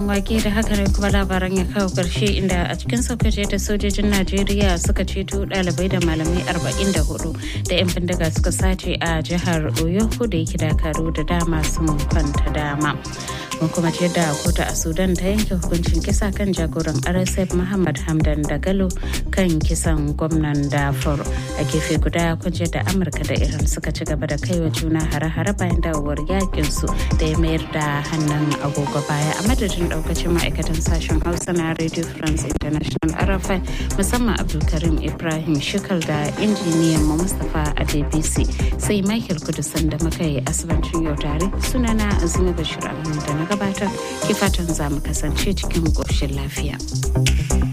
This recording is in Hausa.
wake da haka ne kuma labaran ya kawo karshe inda a cikin saukace da sojojin najeriya suka ceto ɗalibai da malamai 44 da 'yan bindiga suka sace a jihar oyo da yake dakaru da dama sun kwanta dama mun kuma ce da kotu a sudan ta yanke hukuncin kisa kan jagoran rsf muhammad hamdan dagalo kan kisan gwamnan dafur a gefe guda kunce da amurka da iran suka ci gaba da kaiwa juna hare-hare bayan dawowar yakin su da ya mayar da hannun agogo baya a madadin daukacin ma'aikatan sashen hausa na radio france international rfi musamman abdulkarim ibrahim shikal da injiniyan mu mustapha a dbc sai michael kudusan da muka yi asibancin yau tare sunana azumi bashir da na gabatar ke fatan za mu kasance cikin ƙoshin lafiya.